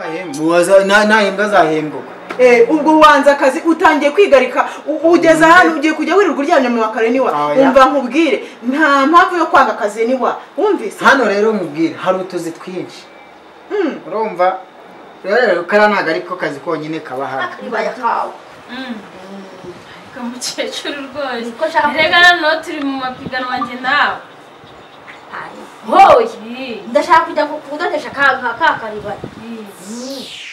ntahembwa azahembuka Eh, ubwo ubanza akazi utangiye kwigarika u- ugeze hano ugiye kujya wirirwa uryamye mu makaro niwa Oya. wumva nkubwire nta mpamvu yo kwanga akazi niwa wumvise hano rero mubwire hari utuzi twinshi urumva rero kariya ntabwo ariko kazi konyine kaba hano Ibaya kawe. Ariko mukecuru rwose Niko nshaka rega noneho turi mu mapiganwa njye nawe Hari. Hoye. Ih, Ndashaka kujya ku- kudodesha ka ka ka karibaya. ih.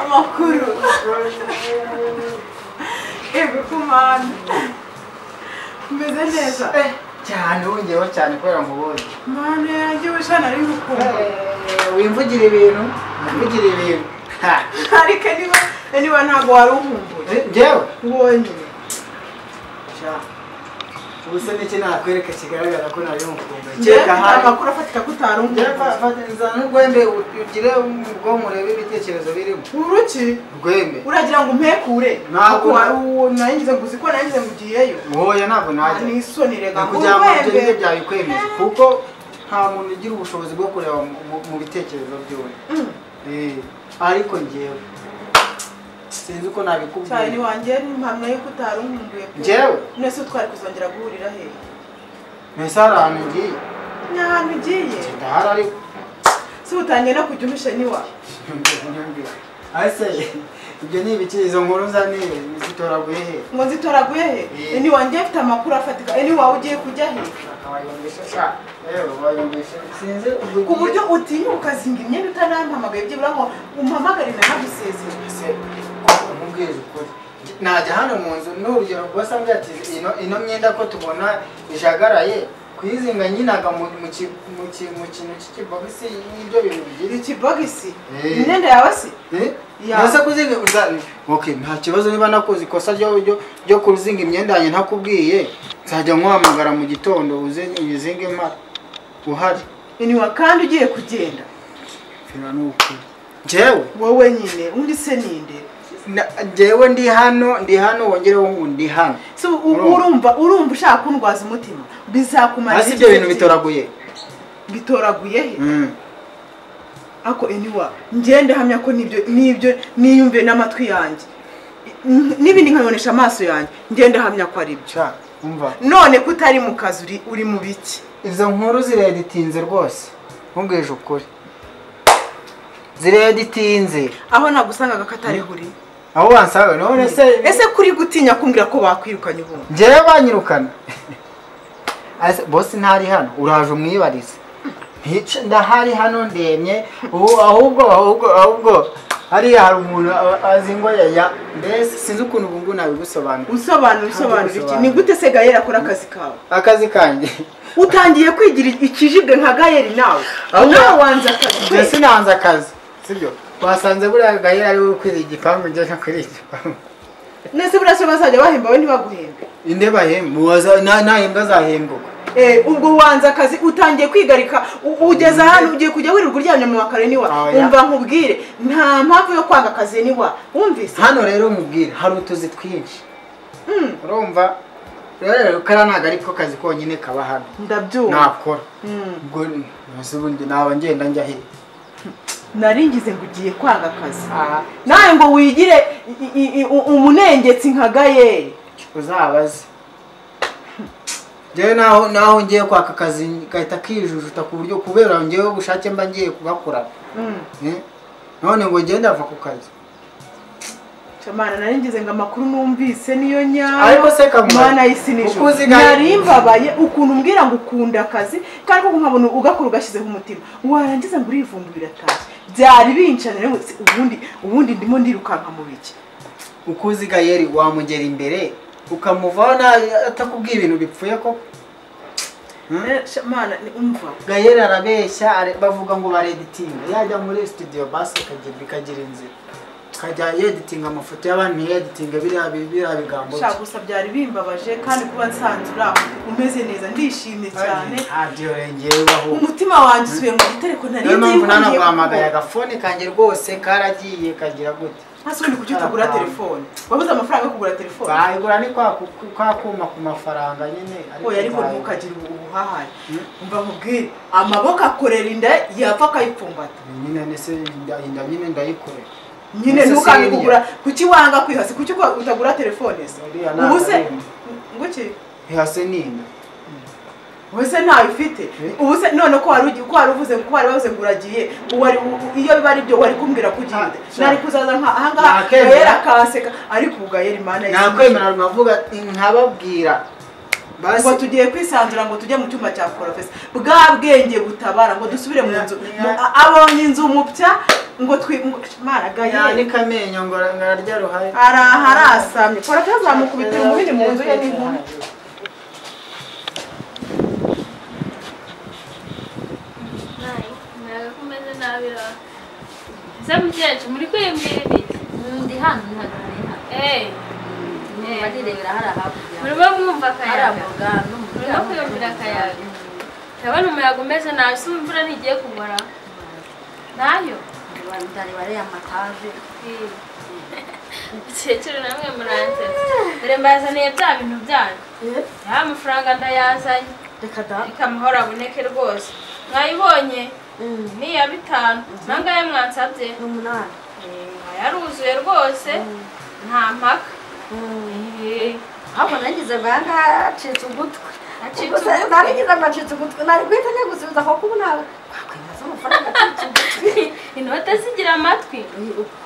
amakuru ego kumana umeze neza cyane wongeyeho cyane kubera ngo ubonye mwana yanjye wishana ari gukumva wimvugire ibintu wimvugire ibintu Ha, ariko niba niba ntabwo wari uhumbuye njyewe wonyine sha, ubuse n'iki nakwereka kigaragara ko nari mukumbuye njyewe kereka hano amakuru afatika ko utari njyewe uhumbuye fatiriza n'urwembe ugire ubwonko urebe ibitekerezo birimo uruki urwembe uragira ngo umpekure Ntabwo. wari uwo naringize ngo uzi ko naringize ngo ugiyeyo muhoya ntabwo najya ni isoni rega kugira ngo ibyo ngibyo urwembe byabikwemeje kuko nta muntu ugira ubushobozi bwo kureba mu- mu- mu bitekerezo by'undi Mm. Eh, ariko njyewe sinzi uko cyane nabikubwira wanjye ni impamya y'uko utari unkumbuye pe. Njyewe? none se twari kuzongera guhurira hehe mbese hari ahantu ngiye ni ahantu ugiye ndahari ariko si utangiye no kujya uhishe niwa Nyumvira. ase ibyo ni ibikirizo nkuru za niwe zitoraguye he ngo nzitoraguye he Eh. ni wanjye afite amakuru afatika ni wawe ugiye kujya he wayombesha sha rero wayombesha sinzi ubwo ku buryo utinya ukazinga imyenda utanampamagaye byibura ngo umpamagare nanagusezere se umubwiriza ukuri najya hano mu nzu n'urugero rwasanga ati ino ino myenda ko tubona ijagaraye kuyizinga nyinaga mu mu ki- mu ki- mu kintu cy'ikibogisi n'ibyo bintu bigira iki ikibogisi Eh. imyenda yawe si Ya. ese kuzinga uza- okay nta kibazo niba nakoze ikosa ryo ryo- ryo kuzinga imyenda yanjye ntakubwiye nzajya nkuhamagara mu gitondo uze uyizinge impara uhari niwa kandi ugiye kugenda mfira n'ukuri njyewe wowe nyine undi se ninde na- njyewe ndi hano ndi hano wongereho ngo ndi hano so u- Urumva. urumva urumva ushaka kundwaza umutima bizakumara hasi iki ibyo bintu gihe? bitoraguye bitoraguye he Mm. ako eniwa njye ndahamya ko nibyo nibyo niyumve n'amatwi yanjye N- n'ibindi nkabibonesha amaso yanjye njye ndahamya ko ari byo sha umva none ko utari mu kazi uri uri mu biki izo nkuru zireditinze rwose nkubwije ukuri zireditinze aho nagusangaga ko atari buri aho wansaga none se ese kuri gutinya kumbwira ko bakwirukanye ubundi njyewe banyirukana Ase- bosi ntari hano uraje umwibarize Ntice- ndahari hano ndemye ubu- ahubwo ahubwo ahubwo hariya hari umuntu a- azingwa yaya mbese sinzi ukuntu ubungu nabigusobanura usobanura usobanura iki ni gute se gayeri akora akazi kawe akazi kanjye utangiye kwigira ikijibwe nka gayeri nawe Ahubwo- nawe wanze akazi njye kwe. sinanze akazi sibyo wasanze buriya gahera ari we ukwiriye igipangu njye ntakwiriye igipangu nese buriya se bazajya bahemba we ntibaguhembe inde bahembwa ntahembwa azahembuka Eh, ubwo ubanza akazi utangiye kwigarika u- ugeze hano ugiye kujya wirirwa uryamye mu makaro niwa Oya. wumva nkubwire nta mpamvu yo kwanga akazi niwa wumvise hano rero mubwire hari utuzi twinshi urumva rero kariya ntabwo ariko kazi konyine kaba hano ndabyumva nakora Mm. ubwo nzi ubundi naba ngenda njya he nari ngize ngo ugiye kwanga akazi nawe ngo wigire i- i- i- u- umunengetsi nka gayeri uzabaze njyewe naho naho ngiye kwaka akazi gahita kijujuta ku buryo kubera ngewe ubushake mba ngiye kugakorana Mm. Eh? none ngo ngende ava ku kazi Camana nari ngize ngo amakuru numvise niyo ariko nyayo se kamara mana y'isi nijoro ukuzi gahita- nari mbabaye ukuntu umbwira ngo ukunda akazi kandi koko nkabona ugakora ugashyizeho umutima warangiza ngo urivumbu biratashye byari bincana rero si- ubundi ubundi ndimo ndirukanka mu biki ukuzi gayeri wamugera imbere ukamuvana atakubwiye ibintu bipfuye ko Eh, sha- mana ni- umva gayeri arabeshya are- bavuga ngo bareditinga yajya muri studio basi ikagira- bikagira inzira akajya yeditinga amafoto y'abantu ntiyeditinge biriya bi- biriya bigambo shaka gusa byari bimbabaje kandi kuba nsanzwe uri aho umeze neza ndishimye cyane ntabyo rengeye baho umutima wanjye usubiye mu gitereko nari niyo mpamvu ngiye nanaguhamagaye kuguha. agafone kanjye rwose karagiye kagira gute hasi ubundi kuki utagura telefone wabuze amafaranga yo kugura telefone wayigura ni kwa ku- kwa kuma ku mafaranga nyine oya ariko nzayigura. ntukagira ubuhahare mva mubwire amaboko akorera inda yapfa akayipfumbata nyine ndetse inda inda nyine ndayikorera nyine Ese ntukange Celia? kugura kuki wanga kwihasi kuki uko utagura telefone se Uriya ntabwo ubu se ari inda. ngo iki ihase ni inda ubu se ntayo ufite Eh? ubu se none ko wari ugi- ko wari uvuze ko wari bavuze ngo uragiye ubu wari u- iyo biba ari byo wari kumbwira ko ugiye Ah, sha. nari kuzaza nka ahangaha Nakwemera. gahera akaseka ariko ubu gahera imana nakwemera nkavuga nkababwira ngo basi tugiye kwisanzura ngo tujye mu cyumba cya porofesa bwa bwenge butabara ngo dusubire mu nzu Ya- ya- Mu- a- abonye inzu mupya ngo twi ngo- mara gahera yanika amenyo ngo ngararya ruhare hari aharasamye porofesa azamukubitira umubiri mu nzu ye n'inkumi nabi ntabwo kumeze nabi ra ese mukecuru muri kwiyumvira ibiki Ndi hano ntihagane hano. eee Barirebera hariya hakurya. murimo mwumva Hariya akayaga mu bwano, mu murimo bwano. kwiyumvira akayaga ndabona umuyaga umeze nabi se imvura ntigiye kugora nayo Ndari bariya mataje. Eh. mukecuru namwe muransetsa dore mbazaniye bya bintu byanyu ya amafaranga ndayazanye Reka da. reka amahoro aboneke rwose mwayibonye ni iya bitanu nangaya mwansabye Ni umunani. yaruzuye rwose nta mpaka Eh, ahubwo nagize ngo ahangaha acitse ugutwi Acitse Ubwo se ugutwi? naragize ngo acitse ugutwi nari guhita njya gusubiza kuko ubu nawe wakwibaza amafaranga acitse ugutwi inote zigira amatwi Ni uku.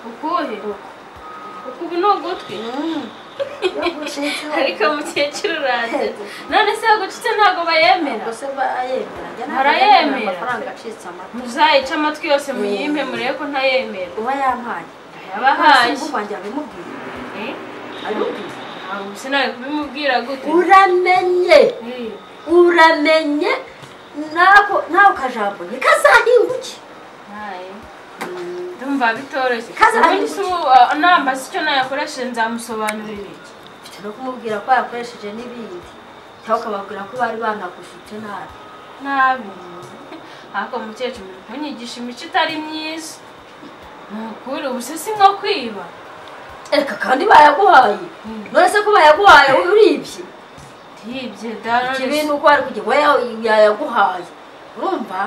ukuhe Uku. uku ubu ni ugutwi Mm. Iyo gucitse ariko mukecuru uranje none se yagucitse ntabwo bayemera ubwo se barayemera njye ntabwo Barayemera. nemera amafaranga acitse amata muzayice amatwi yose muyimpe murebe ko ntayemera uba yampaye yabahaye Ubu wanjye abimubwiye Eh, abimubwiye ntabwo ubu sinari kubimubwira gute uramenye Eh, uramenye nako nawe ukajambo nikazahinguke ntaye. ndumva bitoroshye Kaza- ubundi se ubu uh, nambaza icyo nayakoresheje nzamusobanurira iki mfite no kumubwira ko yakoresheje n'ibindi cyangwa ukababwira ko bari banagufite nabi nabi ariko mukecuru muri kunyigisha imico itari myiza ni ukuri ubu se si nko kwiba Eka kandi bayaguhaye none se ko bayaguhaye uribye ntibye da ikibi ni uko wari kujya we yayaguhaye urumva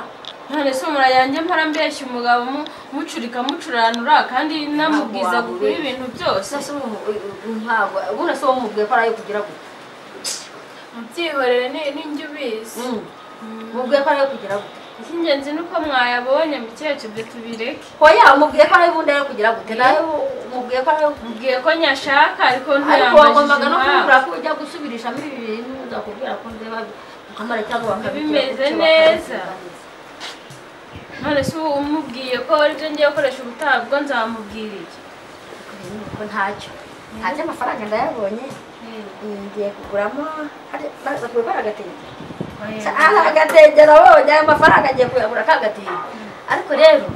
none se umura yanjye mpora mbeshya umugabo mu- mucurika mucuranura kandi namubwiza Ntabwo gukora wabura. ibintu byose sasa ntabwo ubundi se wamubwiye ko arayo kugira gute mubyihorere ni- n'injya ubizi Mm. mubwiye ko arayo kugira gute icy'ingenzi ni uko mwayabonye mukecuru ibyo tubireke hoya mubwiye ko arayo ubundi arayo kugira gute nawe mubwiye ko arayo mubwiye ko nyashaka ariko ariko wagombaga no impamvu. kumubwira ko ujya gusubirishamo ibi bintu uzakubwira ko ndeba ukamara cyangwa bakabikora Bimeze gutya, neza. bakabikora. none se ubu umubwiye ko aribyo ngiye gukoresha ubutaha bwo nzamubwira iki ko ntacyo ntacyo amafaranga ndayabonye Mm, ngiye kuguramo hari- ba- bakuye ko ari agatenge Eh, ari agatenge nabonye ayo mafaranga ngiye kuyagura ka gatenge ariko rero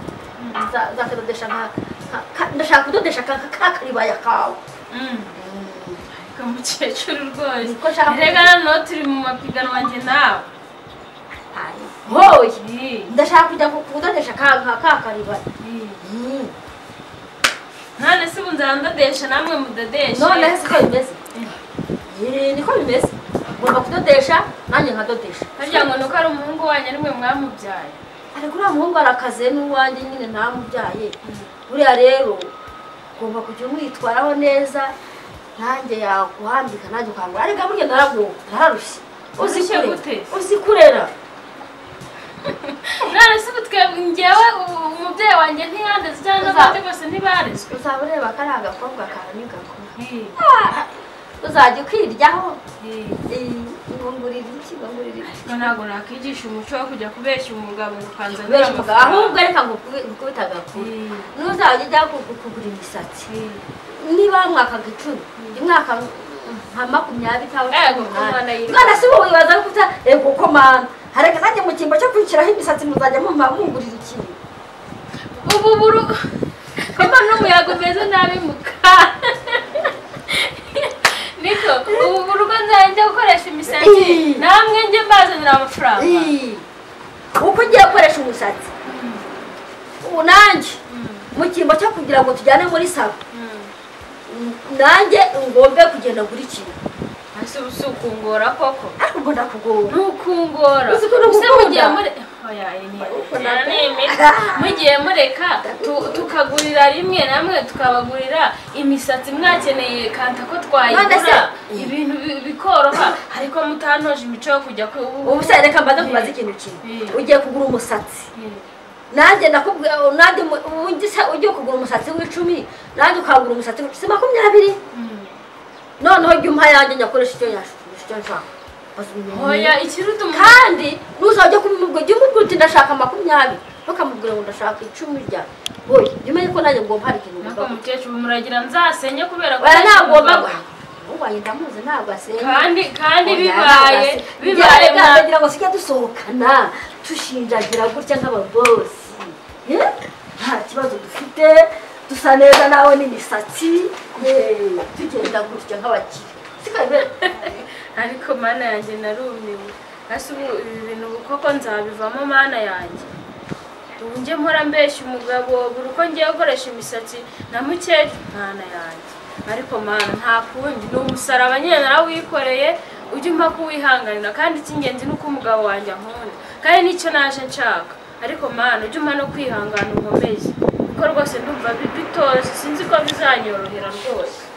nza- nzakadodesha nka- nka- ka- ndashaka kudodesha aka ka karibaya kawe mm. ariko mukecuru rwose Niko nshaka erega noneho turi mu mapiganwa njye nawe Hari- hoye Eh, ndashaka kujya ku- kudodesha ka nka- ka karibaya eh. Mm. none se ubu nzandodesha namwe mudodeshe none siko bimeze Eh, niko bimeze ugomba kudodesha nanjye nkadodesha harya ngo ni uko ari umuhungu wanyu ari mwe mwamubyaye ariko uriya muhungu arakaze n'uwanjye nyine ntamubyaye buriya rero ugomba kujya umwitwaraho neza nanjye yaguhambika nanjye ukangura ariko burya naraguha nararushye uzi Urushye kurera. gute? uzi kurera none se ubu twebwe njyewe u- umubyeyi wanjye ntiyandeze cyangwa Uza- n'abandi bose ntibarezwe uzaba ureba ko ari agakobwa kawe ntigakura Eh, Ah, uzajya ukiryaho eh. ibungurira iki ibungurira iki ariko ntabwo nakwigisha umuco wo kujya kubeshya umugabo ngo ukanzanira kubera umugabo ahubwo reka ngo ukubita agakura Eh, n'uzajya ujya ku- kugura imisatsi eh. niba mwakaga icumi imwaka nka makumyabiri cyangwa Eh, cumi kuko umwana n'umunani yiruka. mwana si wowe wibaza kuta yego ko mwana hareka nanjye mu cyimbo cyo kwishyiraho imisatsi muzajya mumpa mungurira ikintu ubu buru kuko n'umuyaga umeze nabi muka niko ubu urugo nzajya gukoresha imisatsi Ii. namwe njye mbazanira amafaranga Ii. uko ugiye gukoresha umusatsi ubu nanjye mu cyimbo cyo kugira ngo tujyane muri salo Mm. nanjye ngombe kugenda gura ikintu ese ubu si ukungora koko ariko ubwo ndakugora ni ukungora Uzi ko Ese ndagukunda. mugiye muri oya iyi ni- Uko iyi ni nabyo. imiti. mugiye mureka tu- tukagurira rimwe namwe tukabagurira imisatsi mwakeneye kanta ko None se- twayigura ibintu bi- bikoroha ariko mutantoje imico yo kujya ku ubu se reka mbanze kubaza ikintu kimwe Ii. ugiye kugura umusatsi Ii. nanjye ndakubwira nanjye mu- ubundi se ugiye kugura umusatsi w'icumi nanjye ukagura umusatsi w'icumi makumyabiri Mm. noneho jya umpa yanjye nyakoresha icyo nyashaka icyo nshaka oya ikiruta umuntu kandi ntuzajya kumubwira jya umubwira uti ndashaka makumyabiri ntukamubwira ngo ndashaka icumi rya wowe jya umenya ko nanjye ngomba hari ikintu nako ngomba mukecuru muragira nzasenye kubera ko bara ntagomba ntabwo- ubaye ndamuzi ntabwo asenga kandi kandi Oya, bibaye ntabwo asenga. bibaye Byarenga mwa- ndagira ngo sijya dusohokana dushinjagira gutya nk'ababosi ye nta kibazo dufite dusa neza nawe n'imisatsi ye tugenda gutya nk'abakire sikabera ariko mana yanjye narumiwe hasi ubu ibi bintu ubu koko nzabivamo mana yanjye ubu njye mpora mbeshya umugabo buri uko ngiye gukoresha imisatsi na mukecuru mana yanjye ariko mana nta kundi ni umusaraba nyine narawikoreye ujye umpa kuwihanganira kandi icy'ingenzi ni uko umugabo wanjye ankunda kandi nicyo naje nshaka ariko mana ujye umpa no kwihangana ukomeze kuko rwose ndumva bi- bitoze sinzi ko bizanyorohera rwose